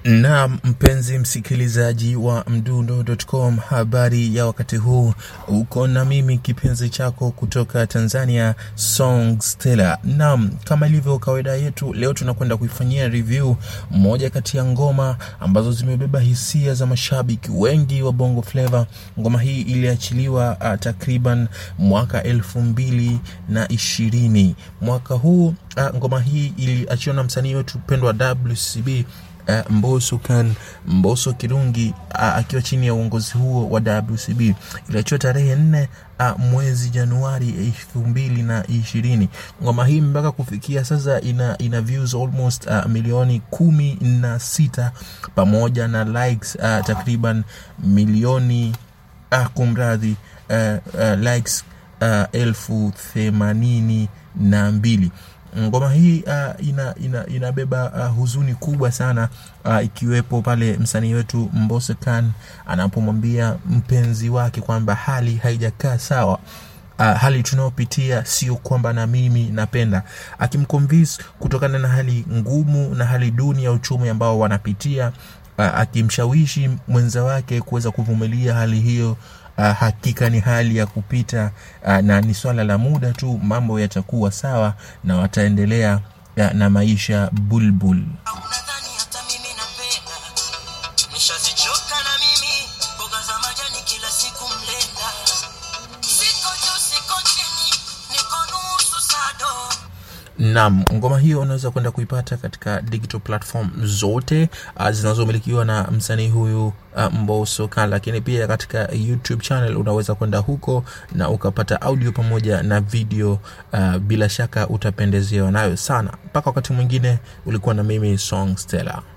Na mpenzi msikilizaji wa mdundo.com, habari ya wakati huu, uko na mimi kipenzi chako kutoka Tanzania, Song Stella. Naam, kama ilivyo kawaida yetu, leo tunakwenda kuifanyia review moja kati ya ngoma ambazo zimebeba hisia za mashabiki wengi wa Bongo Flava. Ngoma hii iliachiliwa uh, takriban mwaka elfu mbili na ishirini. Mwaka huu uh, ngoma hii iliachiwa na msanii wetu pendwa WCB Uh, Mbosso Khan Mbosso Kirungi uh, akiwa chini ya uongozi huo wa WCB iliachiwa tarehe nne uh, mwezi Januari elfu mbili na ishirini. Ngoma hii mpaka kufikia sasa ina, ina views almost uh, milioni kumi na sita pamoja na likes uh, takriban milioni uh, kumradhi uh, uh, likes uh, elfu themanini na mbili ngoma hii uh, ina, ina, inabeba uh, huzuni kubwa sana uh, ikiwepo pale msanii wetu Mbosso Khan anapomwambia mpenzi wake kwamba hali haijakaa sawa Uh, hali tunayopitia sio kwamba na mimi napenda, akimconvince kutokana na hali ngumu na hali duni ya uchumi ambao wanapitia, uh, akimshawishi mwenza wake kuweza kuvumilia hali hiyo. Uh, hakika ni hali ya kupita uh, na ni swala la muda tu, mambo yatakuwa sawa na wataendelea uh, na maisha bulbul. Unadhani hata mimi napenda, nishazichoka na mimi mboga za majani kila siku mlenda, siko juu siko chini, niko nusu sado. Naam, ngoma hiyo unaweza kwenda kuipata katika digital platform zote uh, zinazomilikiwa na msanii huyu uh, Mbosso Khan, lakini pia katika YouTube channel unaweza kwenda huko na ukapata audio pamoja na video uh, bila shaka utapendezewa nayo sana. Mpaka wakati mwingine, ulikuwa na mimi Song Stella.